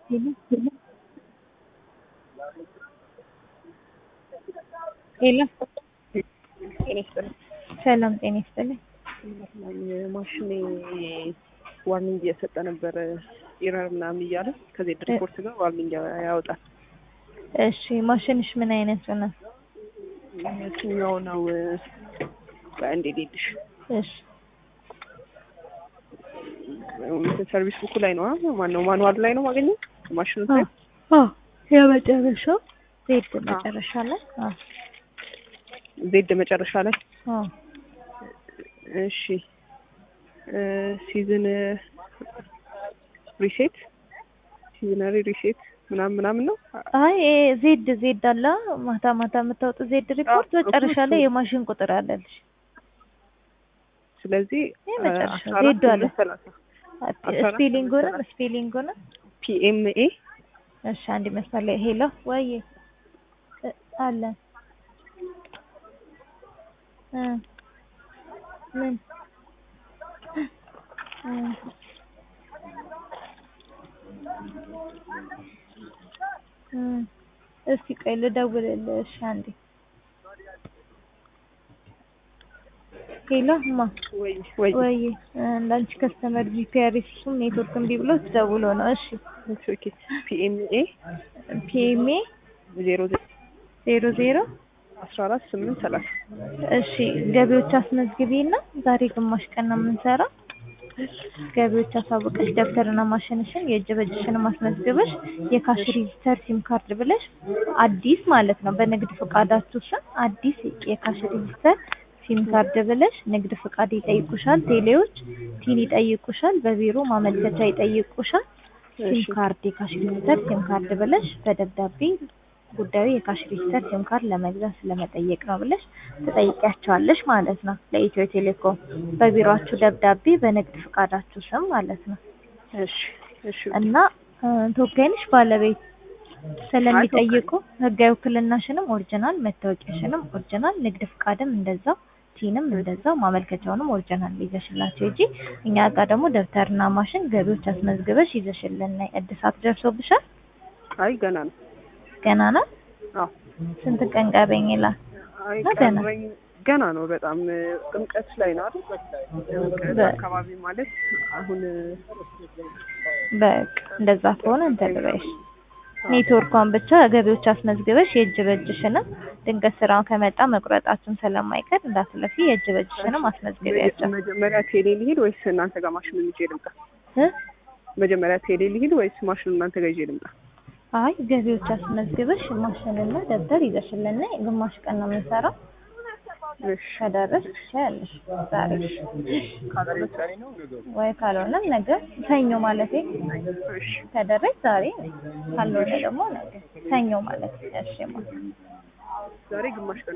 ሄሎ ጤና ይስጥልኝ። ሰላም ጤና ይስጥልኝ። ማሽኔ ዋርኒንግ እየሰጠ ነበረ ኢረር ምናምን እያለ ከዜድ ሪፖርት ጋር ዋርኒንግ ያወጣል። እሺ ማሽንሽ ምን አይነቱ ነው? የትኛው ነው? በአንዴ ሌልሽ እሺ ሰርቪስ ቡኩ ላይ ነው ማነው ማኑዋል ላይ ነው ማገኘው ማሽኑ አ አ የመጨረሻው ዜድ መጨረሻ ላይ አ ዜድ መጨረሻ ላይ አ እሺ ሲዝን ሪሴት ሲዝነሪ ሪሴት ምናምን ምናምን ነው አይ ዜድ ዜድ አለ ማታ ማታ የምታወጡ ዜድ ሪፖርት አዎ፣ መጨረሻ እኮ ላይ እሱ። የማሽን ቁጥር አለልሽ። ስለዚህ ይህ መጨረሻ አስራ አራት ዜድ አለ። ስምንት ሰላሳ አስራ አራት ስፔሊንጉንም ስምንት ስፔሊንጉንም ፒኤምኤ እሺ አንድ መስመር ላይ ሄሎ ወይ እ አለ እ ምን እ እ እስቲ ቆይ ልደውልልሽ አንዴ ሄሎ እማ ወይ ወይ ወይ እንዳንቺ ከስተመር ጂፒአር ሲሱም ኔትወርክ እምቢ ብሎ ተደውሎ ነው። እሺ ኦኬ ፒኤምኤ ፒኤምኤ ዜሮ ዜሮ ዜሮ አስራ አራት ስምንት ሰላሳ እሺ ገቢዎች አስመዝግቢና ዛሬ ግማሽ ቀን ነው የምንሰራው። ገቢዎች አሳውቀሽ ደብተርና ማሽንሽን የእጅ በእጅሽን አስመዝግበሽ የካሽ ሬጂስተር ሲም ካርድ ብለሽ አዲስ ማለት ነው በንግድ ፈቃዳችሁ ስም አዲስ የካሽ ሬጂስተር ሲም ካርድ ብለሽ ንግድ ፈቃድ ይጠይቁሻል፣ ቴሌዎች ቲን ይጠይቁሻል፣ በቢሮ ማመልከቻ ይጠይቁሻል። ሲም እሺ ካርድ የካሽ ሬጂስተር ሲም ካርድ ብለሽ በደብዳቤ ጉዳዩ የካሽ ሬጂስተር ሲም ካርድ ለመግዛት ስለመጠየቅ ነው ብለሽ ትጠይቂያቸዋለሽ ማለት ነው ለኢትዮ ቴሌኮም በቢሮአችሁ ደብዳቤ በንግድ ፈቃዳችሁ ስም ማለት ነው። እሺ እሺ እና እ፣ ተወካይ ነሽ ባለቤት ስለሚጠይቁ ህጋዊ ውክልናሽንም ኦሪጂናል፣ መታወቂያሽንም ኦሪጂናል፣ ንግድ ፈቃድም እንደዛው፣ ቲንም እንደዛው፣ ማመልከቻውንም ኦሪጂናል ይዘሽላቸው እንጂ እኛ ጋር ደግሞ ደብተርና ማሽን ገቢዎች አስመዝግበሽ ይዘሽልን ነይ። እድሳት ደርሶብሻል? አይ ገና ነው ገና ነው። አዎ ስንት ቀን ቀረኝ ይላል? አይ እና ገና ቀረኝ ገና ነው በጣም ጥምቀት ላይ ነው አይደል ጥምቀት በ- አካባቢ ማለት አሁን በቃ እንደዛ ከሆነ እንትን ልበይሽ። ኔትወርኳን ብቻ ገቢዎች አስመዝግበሽ የእጅ በእጅሽንም ድንገት ስራው ከመጣ መቁረጣችን ስለማይቀር እንዳትለፊ የእጅ በእጅሽንም አስመዝግቢያቸው መጀመሪያ ቴሌ ልሂድ ወይስ እናንተ ጋር ማሽኑን ይዤ ልምጣ? እ መጀመሪያ ቴሌ ልሂድ ወይስ ማሽኑን እናንተ ጋር ይዤ ልምጣ? አይ ገቢዎች አስመዝግበሽ ማሽንና ደብተር ይዘሽልና ግማሽ ቀን ነው የምንሰራው። እሺ ከደረስሽ ትችያለሽ ዛሬ ካደረሰ ወይ ካልሆነም ነገ ሰኞ ማለቴ እሺ ከደረስሽ ዛሬ ካልሆነ ደግሞ ነገ ሰኞ ማለት እሺ ማ ዛሬ ግማሽ ቀን